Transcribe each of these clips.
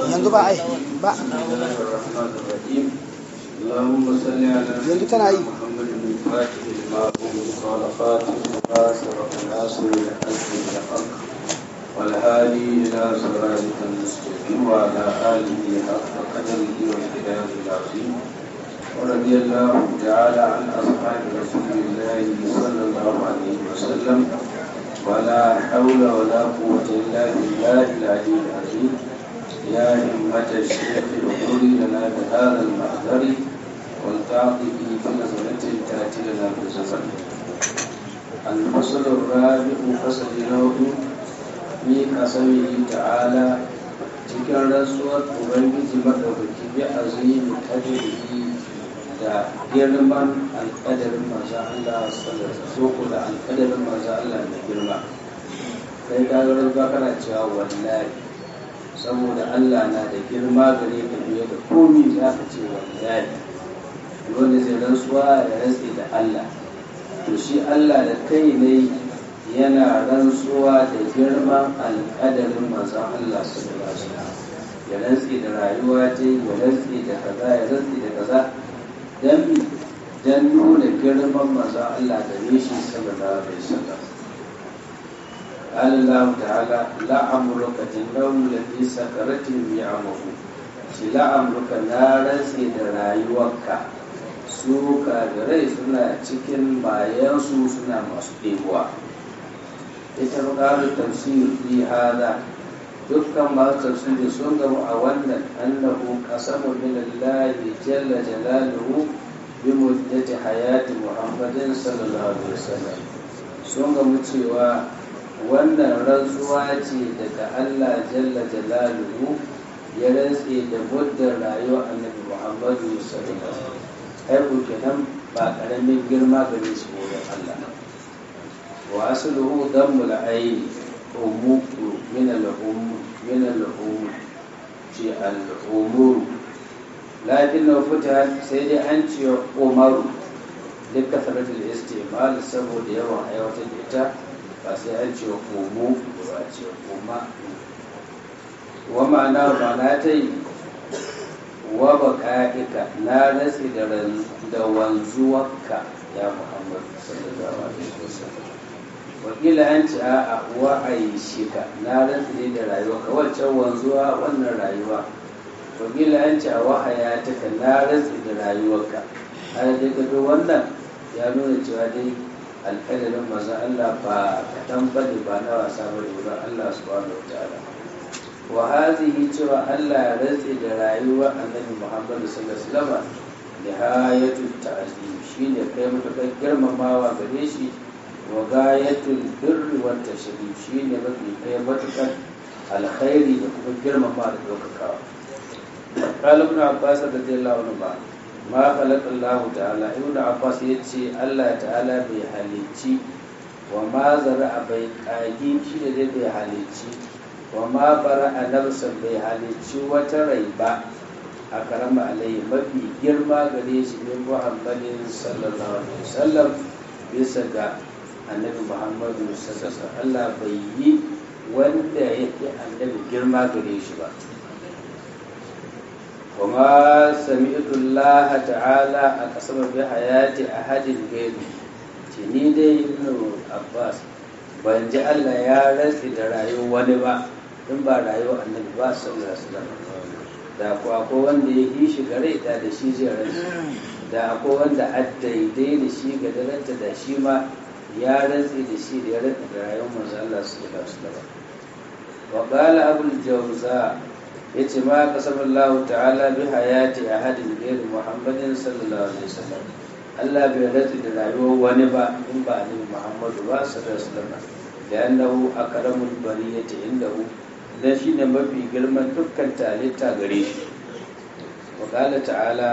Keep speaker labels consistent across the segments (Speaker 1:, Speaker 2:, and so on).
Speaker 1: yanzu ba ai ba
Speaker 2: اللهم صل على
Speaker 1: yanzu tana yi
Speaker 2: محمد الفاتح لما أغلق خالقاته وآثر الناصر لحزب الحق والهادي إلى صراطك المستقيم وعلى آله حق قدره والكتاب العظيم ورضي الله تعالى عن أصحاب رسول الله صلى الله عليه وسلم ولا حول ولا قوة إلا بالله العلي العظيم يا همة الشيخ اغفر لنا بهذا المحضر والتعطي في نظرة تأتي لنا بالزمن الفصل الرابع فصل نوح في قسمه تعالى cikin rantsuwar ubangiji maɗaukaki bi azimi kadiri da girman alƙadarin maza Allah sallallahu da alƙadarin maza Allah mai girma kai ka ga rantsuwa kana cewa wallahi saboda Allah na da girma gare ka fiye da komi za ka ce wallahi wanda zai rantsuwa ya rantsi da Allah to shi Allah da kai ne yana rantsuwa da girman alƙadarin manzon Allah sallallahu alaihi wasallam ya rantsi da rayuwa ta ya rantsi da kaza ya rantsi da kaza dan dan nuna girman manzon Allah da shi sallallahu alaihi wasallam قال الله تعالى لعمرك النوم الذي سكرت بيعمه shi la'amurka na rantse da rayuwarka su kafirai suna cikin bayansu suna masu ɗebuwa ita buƙatar tafsir fi hada dukkan masu tafsiri sun gamu a wannan annahu qasamu min Allah jalla jalaluhu bi muddati hayati Muhammadin sallallahu alaihi wasallam sun gamu cewa wannan rantsuwa ce daga Allah jalla jalaluhu ya rantse da muddin rayuwar annabi Muhammadu sallallahu alaihi wasallam ai kenan ba karamin girma gare shi wurin Allah wa asluhu dammul ayn umuku min al-um min al-um ci al-umur lakin na fita sai dai an ce umaru duk kasaratul istimal saboda yawan aiwatar da ita ba sai an ce umu ba ce umma wa ma'ana ma'ana ta yi wa baka'ika na rasi da wanzuwarka ya muhammad sallallahu alaihi wasallam wakila an ce a wa aishika na rasi ne da rayuwarka waccan wanzuwa wannan rayuwa wakila an ce a wa hayataka na rasi da rayuwarka har dai gado wannan ya nuna cewa dai alƙadarin maza Allah ba kaɗan bane ba na wasa bane wurin Allah subhanahu wa ta'ala wa hazihi cewa Allah ya rantse da rayuwar annabi Muhammad sallallahu alaihi wasallam nihayatul ta'zim shine kai mutakar girmamawa gare shi wa gayatul birri wat tashrif shine mafi kai matukar alkhairi da kuma girmama da daukakawa qala ibn abbas radiyallahu anhu ba ma khalaqa Allah ta'ala ibn abbas yace Allah ta'ala bai halicci wa ma zara'a bai kagi shi da bai halicci wa ma bara a nafsan bai halicci wata rai ba a karama alayhi mafi girma gare shi ne muhammadin sallallahu alaihi wasallam bisa ga annabi muhammadu sallallahu Allah bai yi wanda yake annabi girma gare shi ba kuma sami'tu Allah ta'ala a kasar bi hayati ahadin gaibi ce ni dai ibn Abbas ban ji Allah ya rantsi da rayuwar wani ba in ba rayuwar annabi ba sallallahu alaihi wasallam da ko akwai wanda ya yi shi gare da da shi zai rantsi da akwai wanda a daidai da shi ga daranta da shi ma ya rantsi da shi da ya rantsi da rayuwar manzo Allah sallallahu alaihi wasallam wa qala abul jawza yace ma qasamallahu ta'ala bi hayati ahadin ghayr muhammadin sallallahu alaihi wasallam Allah bai rantsi da rayuwar wani ba in ba annabi Muhammadu ba sallallahu alaihi wasallam لأنه أكرم البرية عنده dan shi ne mafi girman dukkan talita gare shi wa ta'ala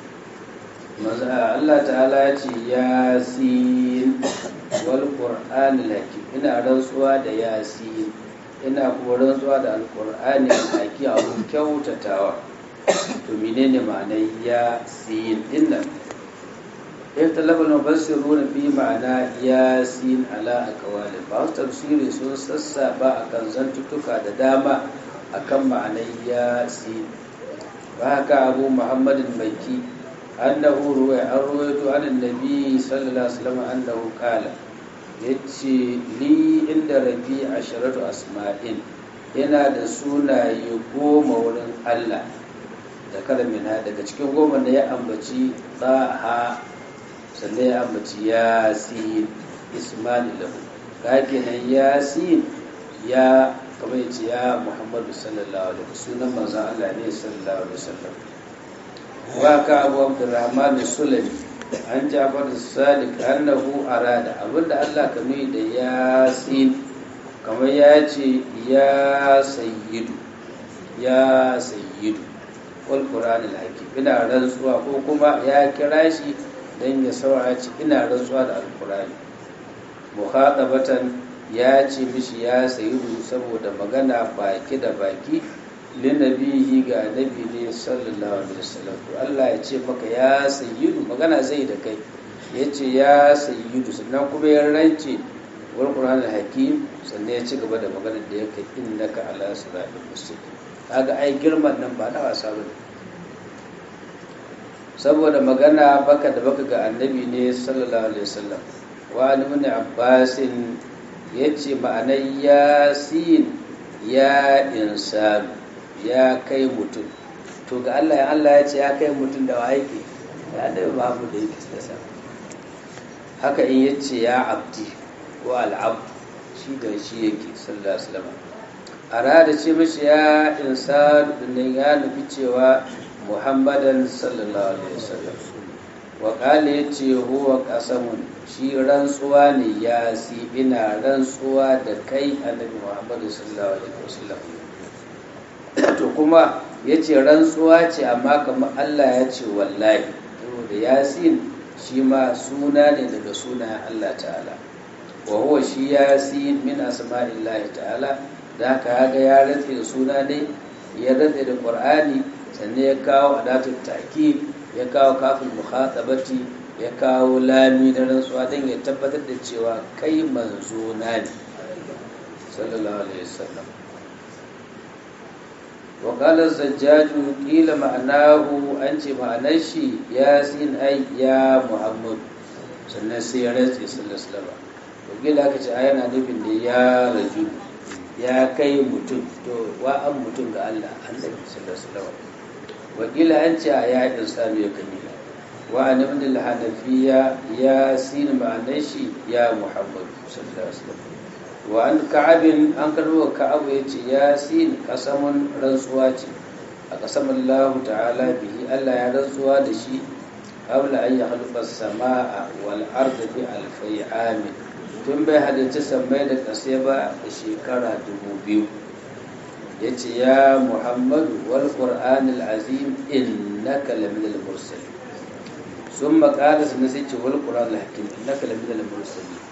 Speaker 2: Allah ta'ala ya ce yasin wal qur'an laki ina rantsuwa da yasin ina kuma rantsuwa da alqur'ani laki abun kyautatawa to menene ma'anar yasin dinnan اختلف المفسرون في معنى ياسين على أقوال بعض تفسيري sun sassaba a kan zantuttuka da dama
Speaker 1: akan ma'anar yasin ba haka abu muhammadin baki annahu ruwaya an ruwaito an annabi sallallahu alaihi wasallam annahu qala yace li inda rabi asharatu asma'in yana da sunaye goma wurin Allah da karamina daga cikin goma da ya ambaci tsaha sannan ya ambaci yasin ismani lahu ka kenan yasin ya kamar yace ya muhammadu sallallahu alaihi sunan manzon Allah ne sallallahu alaihi wasallam wa ka abu abdurrahman sulami an jafar sadiq annahu arada abinda Allah ka nuni da yasin kamar ya ce ya sayyidu ya sayyidu wal qur'an al hakim ina rantsuwa ko kuma ya kira shi dan ya saurara ci ina rantsuwa da alqur'ani muhatabatan ya ce mishi ya sayyidu saboda magana baki da baki linabihi ga annabi ne sallallahu alaihi wasallam to Allah ya ce maka ya sayyidu magana zai da kai ya ce ya sayyidu sannan kuma ya rance wal qur'an hakim sannan ya ci gaba da maganar da yake innaka ala siratal mustaqim kaga ai girman nan ba na wasa bane saboda magana baka da baka ga annabi ne sallallahu alaihi wasallam wa ibn abbasin yace ma'anar yasin ya insanu ya kai mutum to ga Allah ya Allah ya ce ya kai mutum da waye ke ya da babu da yake tsasa haka in yace ya abdi ko al'abd shi da shi yake sallallahu alaihi wasallam arada ce mishi ya insan din ya nufi cewa muhammadan sallallahu alaihi wasallam wa qala yace huwa qasamun shi rantsuwa ne ya si ina rantsuwa da kai annabi muhammadu sallallahu alaihi wasallam to kuma ya ce rantsuwa ce amma kamar Allah ya ce wallahi saboda yasin shi ma suna ne daga sunayen Allah ta'ala wa huwa shi yasin min asma'illahi ta'ala da haka ga ya rantse da suna ne ya rantse da qur'ani sannan ya kawo adatul ta'kid ya kawo kafin mukhatabati ya kawo lami na rantsuwa don ya tabbatar da cewa kai manzo na ne sallallahu alaihi wasallam وقال الزجاج قيل معناه أنت معنى شي ياسين أي يا محمد sannan sai ya rantse sallallahu alaihi wakila aka ce yana nufin da ya raju ya kai mutum to wa an mutum ga Allah annabi sallallahu alaihi wasallam wakila an ce ya insanu ya kani wa an ibn al-hanafiya ya sin ma'anar shi ya muhammad sallallahu alaihi wasallam wa an ka'abin an karbo ka'abu ya ce ya sin kasamun rantsuwa ce a kasamun Allah ta'ala bihi Allah ya rantsuwa da shi qabla an yakhluqa as-samaa wal arda bi alfai amin tun bai halarci sammai da ƙasa ba da shekara dubu biyu ya ce ya muhammadu wal qur'anil azim innaka laminal mursalin sun maƙala su na sai ce wal qur'anil hakim innaka laminal mursalin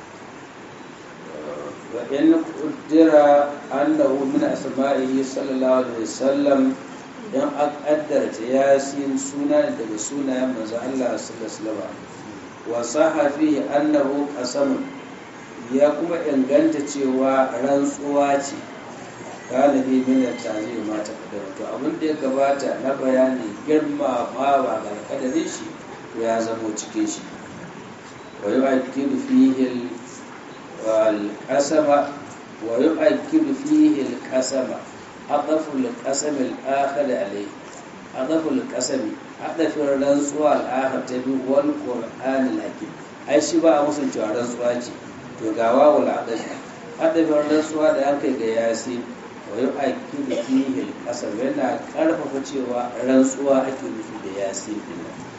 Speaker 1: وإن قدر أنه من أسمائه صلى الله عليه وسلم إن أقدر ياسين سنة daga sunayen manzo Allah sallallahu alaihi wa saha fihi annahu qasam ya kuma inganta cewa rantsuwa ce galibi min at-ta'zir ma ta kadara to abin da ya gabata na bayani girma ma ba ga kadarin shi ya zamo cikin shi wa yu'akkidu fihi والقسم ويؤكد فيه القسم عطف القسم الآخر عليه عطف القسم عطف الرنسوة الآخر تبي والقرآن الحكيم أي شيء بقى مسلم cewa rantsuwa ce to ga wawul adafi adafin rantsuwa da aka ga yasi wa yu'akkidu fihi al-qasam yana karfafa cewa rantsuwa ake nufi da yasi din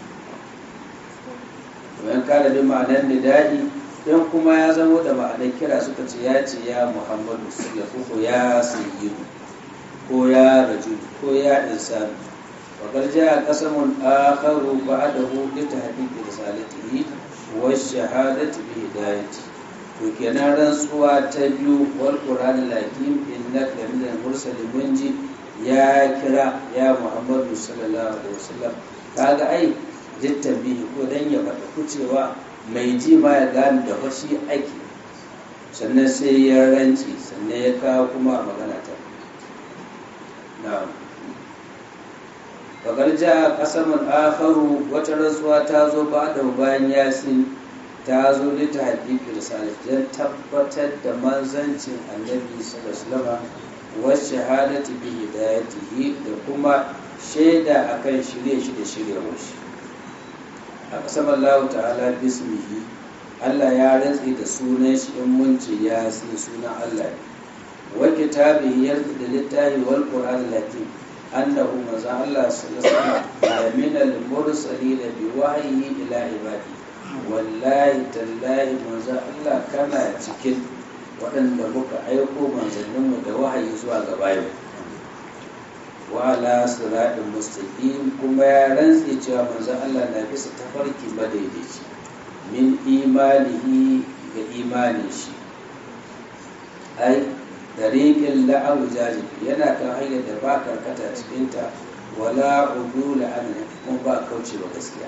Speaker 1: nan kada bi ma'anar nidai don kuma ya zamo da ma'anar kira suka ce ya ce ya muhammadu sallallahu ko ya sayyidu ko ya rajul ko ya insan wa garja qasamun akharu ba'dahu li tahqiqi risalatihi wa shahadati bi hidayati to kenan rantsuwa ta biyu wal qur'an lakim innaka lamin mursalin munji ya kira ya muhammadu sallallahu alaihi wasallam kaga ai jittan bihi ko dan ya faɗa kucewa mai ji ma ya gane da fashi ake sannan sai ya ranci sannan ya kawo kuma magana ta na'am bakar ja kasamun akharu wata rantsuwa ta zo ba da bayan yasin ta zo da ta haƙiƙi risalat don tabbatar da manzancin annabi sallallahu alaihi wa shahadati bi hidayatihi da kuma shaida akan shirye shi da shiryewar shi a kasam Allah ta'ala bismihi Allah ya rantsi da sunan shi in mun ce ya sai sunan Allah ne wa kitabihi yarda da littafi wal qur'an latin annahu maza Allah sallallahu alaihi min al-mursalin bi wahyi ila ibadi wallahi tallahi maza Allah kana cikin waɗanda muka aiko manzanninmu da wahayi zuwa ga bayan wa ala siratin mustaqim kuma ya rantse cewa manzon Allah na bisa tafarki madaidaici min imanihi ga imanin shi ai dariqin la'awu jajib yana kan hanyar da ba karkata cikinta wala udula an kuma ba kauce ba gaskiya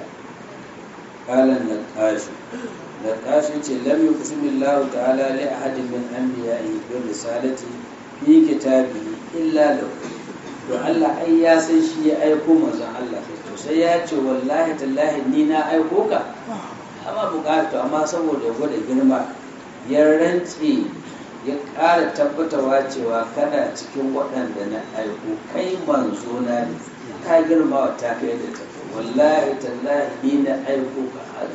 Speaker 1: qalan naqash naqash ce lam yuqsimillahu ta'ala li ahadin min anbiya'ihi bi risalati fi kitabihi illa lahu to Allah ai ya san shi ya aiko manzon Allah to sai ya ce wallahi tallahi ni na aiko ka amma bukatu amma saboda gwada girma ya rantse ya ƙara tabbatawa cewa kana cikin waɗanda na aiko kai manzo na ne ka girma wa ta kai da tafi wallahi tallahi ni na aiko ka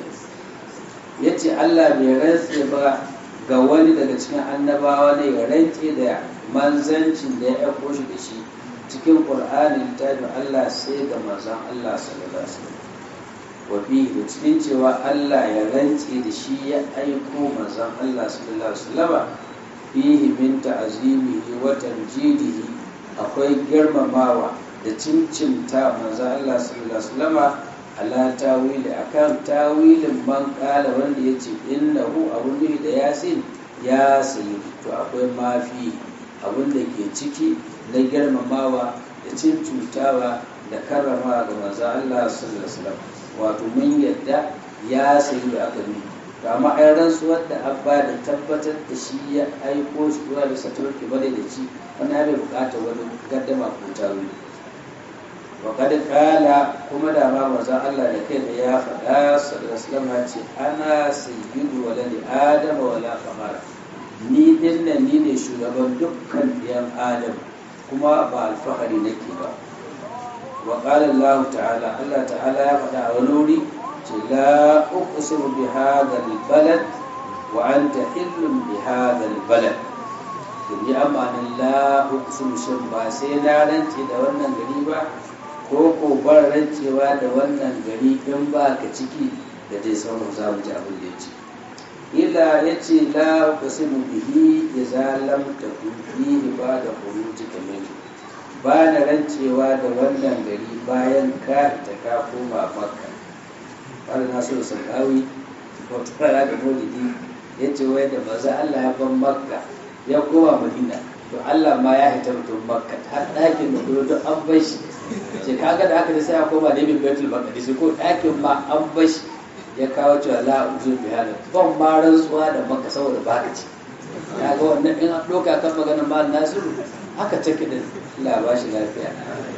Speaker 1: ya ce Allah bai rantse ba ga wani daga cikin annabawa ne ya rantse da manzancin da ya aiko shi da shi cikin ƙur'anin littafin Allah sai ga manzon Allah sallallahu alaihi wasallam wa da cikin cewa Allah ya rantse da shi ya aiko manzon Allah sallallahu alaihi wasallam fihi min ta'zimihi wa tamjidihi akwai girmamawa da cincimta manzon Allah sallallahu alaihi wasallam ala tawili akan tawilin man kala wanda yace innahu abun da yasin ya sayi to akwai mafi abun da ke ciki na girmamawa da cin cutawa da karrama ga manzo Allah sallallahu alaihi wasallam wato mun yadda ya sayi da aka yi amma ai rantsuwar da abba da tabbatar da shi ya aiko shi zuwa da saturki bane da ci wani ya bai bukatar wani gaddama ko tawili wa kad kala kuma da ma manzo Allah da kai da ya faɗa sallallahu alaihi wasallam ce ana sayyidu waladi adama wala famara ni din nan ni ne shugaban dukkan ɗiyan adam kuma ba alfahari nake ba wa qala Allah ta'ala Allah ta'ala ya faɗa a wani wuri ce la uqsimu bi hadha balad wa anta hillun bi hadha balad to ni amanin la uqsimu shin ba sai na rance da wannan gari ba ko ko bar rancewa da wannan gari in ba ka ciki da dai sauran za mu ji abin da ya ce ila ya ce la kusimu bihi idza lam takun fihi ba da khuruji kamil ba na rancewa da wannan gari bayan ka ita ka koma makka har na so sakawi wato fara da maulidi ya ce wai da maza Allah ya ban makka ya koma madina to Allah ma ya hita mutum makka har ɗakin da kuma duk an bar shi ce kaga da aka sai ya koma da bin baitul maqdis ko ɗakin ma an bar shi ya kawo cewa la uzur bi hada ban ma rantsuwa da maka saboda baka ce ya ga wannan in an doka kan maganar mal nasiru haka take da Allah ba shi lafiya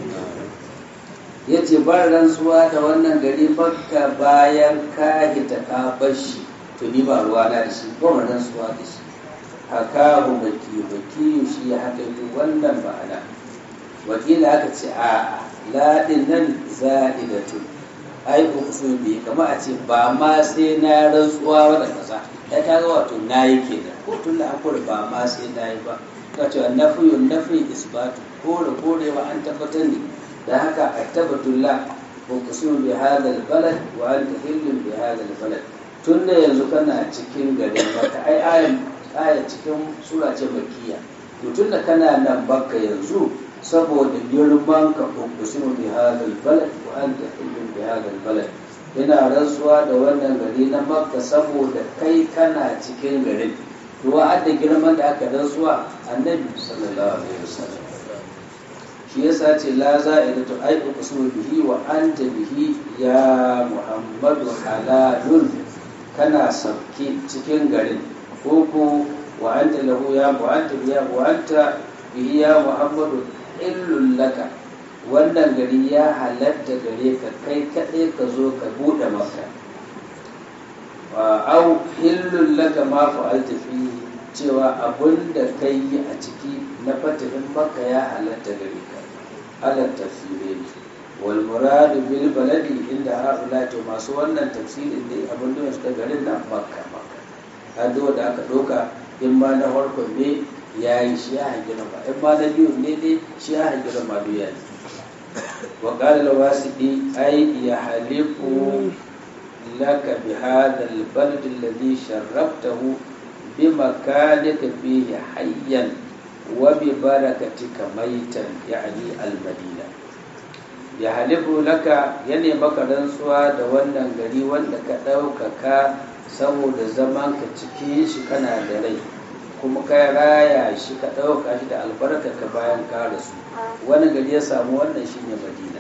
Speaker 1: yace ban rantsuwa da wannan gari makka bayan ka hita ka bashi to ni ba ruwa na da shi ban rantsuwa da shi hakahu baki baki shi ya haka wannan ma'ana wakila aka ce a ladin nan za'idatu ai uku bi kama a ce ba ma sai na rantsuwa wadda kasa ya ta ga wato na yi ke da ko tun da akwai ba ma sai na yi ba ka ce nafiyu nafi isbatu kore korewa an tabbatar ne da haka a tabbatullah ko kusurin bi hadal balad wa an tahillin bi hadal balad tun da yanzu kana cikin garin maka ai ayan aya cikin sura ce makiya to tun da kana nan baka yanzu saboda girman ka kusurin bi hadal balad wa an tahillin bi hadal balad ina rantsuwa da wannan gari na makka saboda kai kana cikin garin to da girman da aka rantsuwa annabi sallallahu alaihi wasallam shi yasa ce la za'idatu ay uqsimu bihi wa anta bihi ya muhammadu halalun kana sabki cikin garin ko ko wa anta lahu ya wa anta biya wa anta bihi ya muhammadu illul laka wannan gari ya halatta gare ka kai kaɗai ka zo ka buɗe maka au illul laka ma fa'alta fi cewa abun da kai yi a ciki na fatihin maka ya halatta gare ka ala tafsirai wal muradu bil baladi inda haula to masu wannan tafsirin dai abin da suka garin nan makka makka hado da aka doka in ma na farkon ne ya yi shi ya hangi ba in ma na biyu ne dai shi ya hangi ma duk ya yi wa qala al wasidi ay ya halifu laka bi hadha al balad alladhi sharraftahu bi makanika fihi hayyan wa bi barakatika maitan yani al madina ya halifu laka ya maka rantsuwa da wannan gari wanda ka ɗaukaka saboda zaman ka cikin shi kana da rai kuma ka raya shi ka ɗauka shi da albarka ka bayan ka rasu wani gari ya samu wannan shine madina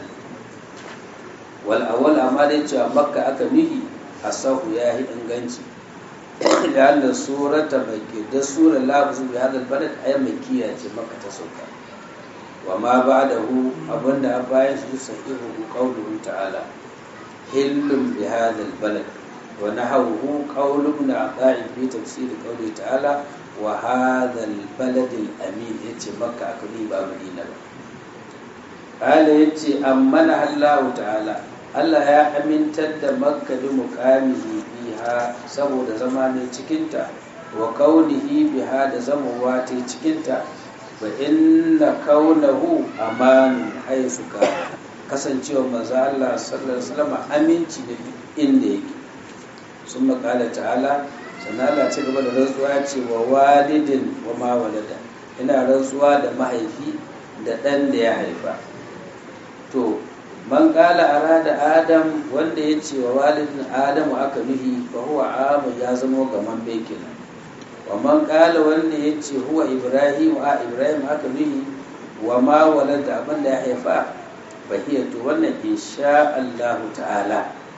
Speaker 1: wal awwal amma dai cewa makka aka nuhi asahu ya yi inganci da Allah surata makki da sura lafzu bi hadal balad ay makkiya ce makka ta sauka wa ma ba'dahu abinda an bayan shi sahihu qawluhu ta'ala hillum bi hadal balad wa nahawhu qawlu ibn ata'i fi tafsir qawli ta'ala wa hadha al-balad al-amin yace makka aka yi ba madina ba kala yace ammana Allah ta'ala Allah ya amintar da makka bi muqamihi biha saboda zama ne cikinta wa kaunihi biha da zamowa ta cikinta wa inna kaunahu amanu haisu ka kasancewa manzo Allah sallallahu alaihi wasallam aminci da inda yake sun makala ta'ala sannan Allah ci gaba da rantsuwa ce wa walidin wa ma walada ina rantsuwa da mahaifi da ɗan da ya haifa to man kala arada adam wanda ya ce wa walidin adamu aka nuhi fa huwa amu ya zama gaman bekina wa man kala wanda ya ce huwa ibrahim a ibrahim aka nuhi wa ma walada abin da ya haifa fa hiya to wannan insha Allah ta'ala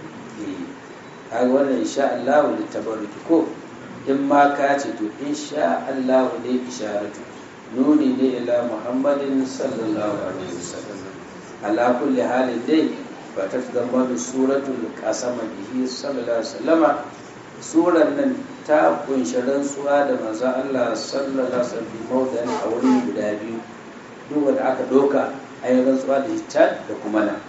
Speaker 1: kaga wannan insha Allah da tabarruki ko in ma ka ce to insha Allah ne isharatu nuni ne ila muhammadin sallallahu alaihi wasallam ala kulli halin dai ba ta zama da suratul qasama bihi sallallahu alaihi wasallama suran nan ta kunshi rantsuwa da manzon Allah sallallahu alaihi wasallam mawdan a wurin guda biyu duk wanda aka doka ayi rantsuwa da ita da kuma nan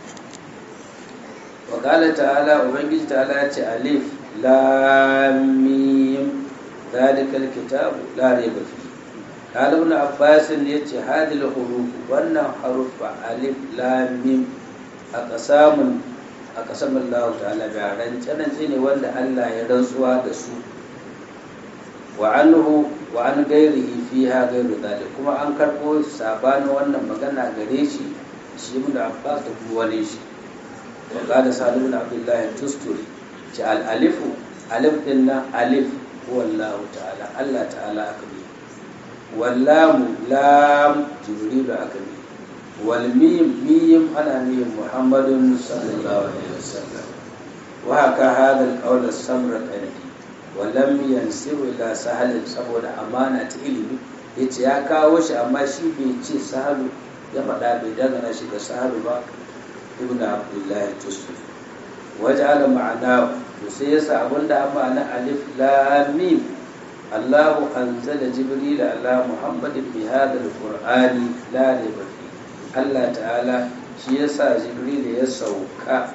Speaker 1: wa qala ta'ala ubangiji ta'ala ya ce alif lam mim zalikal kitabu la rayba fihi قال ابن عباس يتي هذه الحروف wannan harufa alif lam mim aqsamun aqsam Allah ta'ala bi rance rance ne wanda Allah ya rantsuwa da su wa anhu wa an gairihi fiha gairu zalik kuma an karbo sabanin wannan magana gare shi shi ibn Abbas da kuma wani shi wa qala salim ibn Abdullah tusturi ci al alifu alif din nan alif huwa Allah ta'ala Allah ta'ala akbar واللام لام جبريل أكبر والميم ميم أنا ميم محمد صلى الله عليه وسلم وهكا هذا القول السمر الأندي ولم ينسب إلى سهل سبب أمانة إلمي yace ya kawo shi amma shi bai ce sahalu ya faɗa bai dangana shi ga sahalu ba ibn abdullahi tusuf waj'ala ma'ana to sai yasa abinda an ma'ana alif lam mim الله أنزل جبريل على محمد بهذا القرآن لا ريب فيه الله تعالى shi yasa jibril ya sauka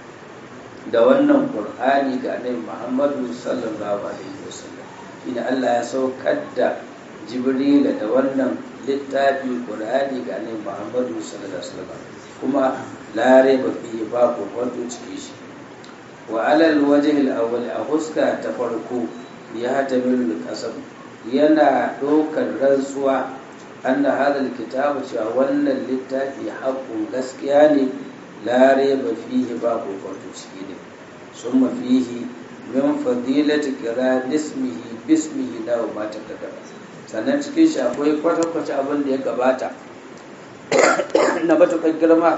Speaker 1: da wannan qur'ani ga annabi muhammadu sallallahu alaihi wasallam ina Allah ya saukar da jibril da wannan littafi qur'ani ga annabi muhammadu sallallahu alaihi wasallam kuma la raiba fihi ba ko kwanto ciki shi wa alal wajhi al-awwal a huska ta farko ya tamilu kasam yana ɗaukar rantsuwa anna hadal kitabu cewa wannan littafi haƙƙun gaskiya ne lare ba fihi ba kokonto ciki ne sun fihi min fadilati kira nismihi bismihi da ma ta sannan cikin shi akwai kwata-kwata abin da ya gabata na matuƙar girma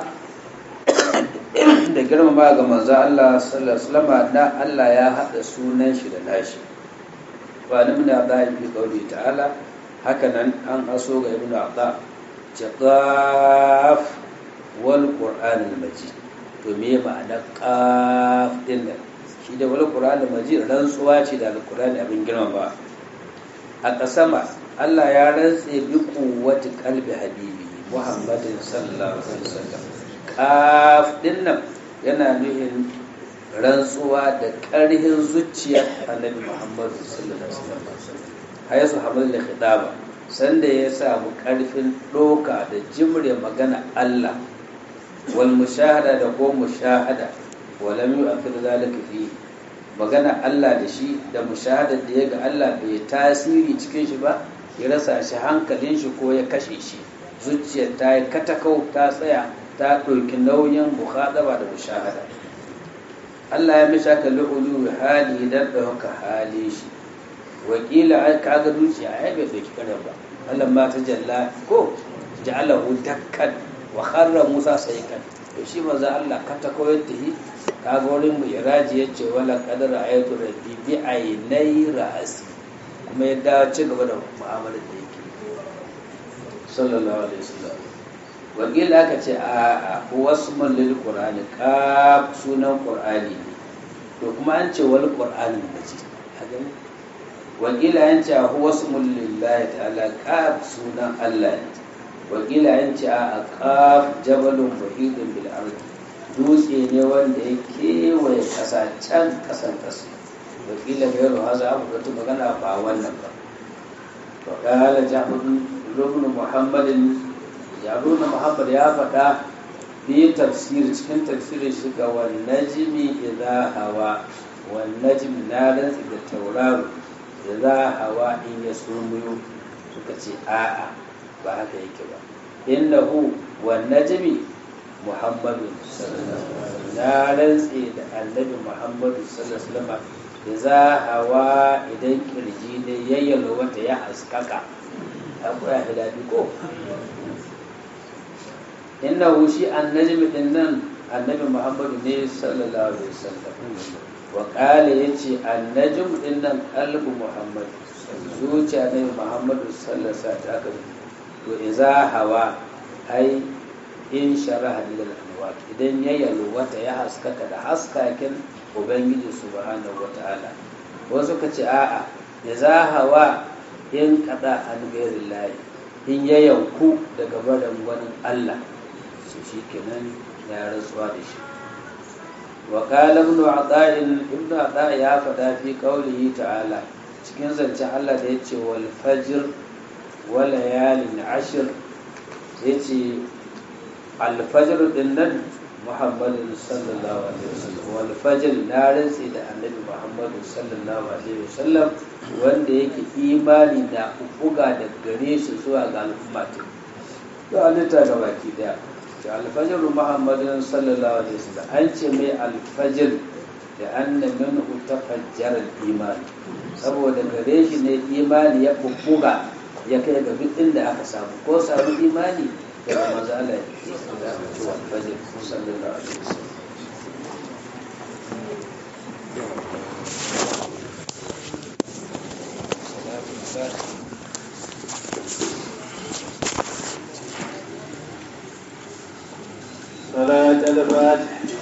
Speaker 1: da girmama ga manzo Allah sallallahu alaihi wasallam na Allah ya haɗa sunan shi da nashi ba ni ibn Adha bi qawli ta'ala haka nan an aso ga ibn Adha ce qaf wal qur'an al-majid to me ma'anar qaf din nan shi da wal qur'an al-majid rantsuwa ce da al-qur'ani abin girma ba a kasama Allah ya rantse bi quwwati qalbi habibi Muhammadin sallallahu alaihi wasallam qaf din nan yana nuhin rantsuwa da ƙarhin zuciyar annabi Muhammadu sallallahu alaihi wasallam hayasu hamad da khitaba sanda ya samu ƙarfin ɗoka da jimre magana Allah wal mushahada da ko mushahada walam yu'akhir zalika fi magana Allah da shi da mushahada da ya ga Allah bai tasiri cikin shi ba ya rasa shi hankalin shi ko ya kashe shi zuciyar ta yi katakau ta tsaya ta ɗauki nauyin muhadaba da mushahada Allah ya misha ka lu'ulu hali dan ɗauka hali shi wakila ai kaga dukiya ai bai ɗauki kanan ba Allah ma ta jalla ko ja'alahu dakkan wa kharra Musa saykan to shi manzo Allah ka ta koyar da shi kaga wurin mu iraji yace wala qadara ayatu rabbi bi ainai ra'asi kuma ya dawo ci gaba da mu'amalar da yake sallallahu alaihi wasallam wakila aka ce a a wasmun lil qur'ani qaf sunan qur'ani ne to kuma an ce wal qur'ani majid haka ne wakila an ce huwa wasmun lillahi ta'ala qaf sunan Allah ne wakila an ce a qaf jabalun muhidun bil ardi dutse ne wanda ya kewaye kasa can kasan kasa wakila bai ruwa za a bukatu magana ba wannan ba وقال جعفر بن محمد جعفر بن محمد يا فدا في تفسير cikin tafsirin shi ga wan najmi idha hawa wan najm nadan da tauraro idha hawa in yasumuyu suka ce a'a ba haka yake ba innahu wan najmi muhammadu sallallahu alaihi wasallam na rantse da annabi muhammadu sallallahu alaihi wasallam za hawa idan kirji ne ya yalwata ya haskaka abu ya daɗi ko inna shi annajmi din nan annabi muhammadu ne sallallahu alaihi wasallam wa qala yace annajm din nan qalbu muhammad zuciya ne muhammadu sallallahu alaihi wasallam to idza hawa ai in sharaha lil anwar idan ya yalwata ya haskaka da haskakin ubangiji subhanahu wata'ala wasu ka ce a'a ya za hawa in kada an gairin layi in ya yanku daga barin wani allah su shi kenan ya rantsuwa da shi wa qala ibn ata'in ibn ata ya fada fi qawlihi ta'ala cikin zancen Allah da yace wal fajr wa layalin ashr yace al fajr din nan Muhammadin sallallahu alaihi wasallam wal fajr na rantsi da annabi Muhammadu sallallahu alaihi wasallam wanda yake imani da buga da gare shi zuwa ga al'umma ta to alita ga baki daya to alfajr Muhammadin sallallahu alaihi wasallam an ce mai alfajr da anna minhu tafajjara al-iman saboda gare shi ne imani ya buga ya kai ga duk inda aka samu ko samu imani daga manzo Allah da aka ce wa fajr sallallahu alaihi wasallam
Speaker 2: صلاة الفاتح